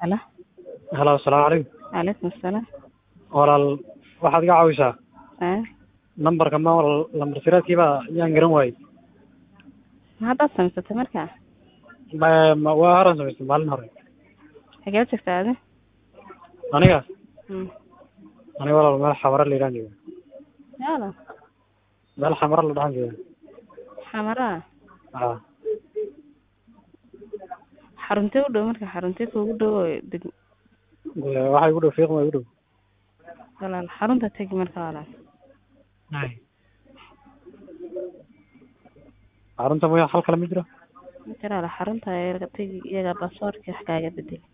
Halo. halo asalaamu calaykum Calaykum asalaam. walaal waxaad iga caawisaa Haa. nambarka ma lambar siraadkiiba yaan garan waayey Ma haddaad samaysatay markaa? Ma- ma- waa horan samaystay maalin hore Xagee joogtaa adi? aniga Hmm. aniga walaal meel xamara la yidhahan jooga Yaala. meel xamara la dhahan jooga Xamaraa. haa Xaruntee u dhow marka xaruntee kuugu dhow oo deg Dee, waxa igu dhow fiiqma igu dhow walaal xarunta tegi marka walaal. xarunta mooya hal kale ma jiro Ma jira walaal xarunta iyaga tegi iyaga baasaboorka wax kaaga bedel.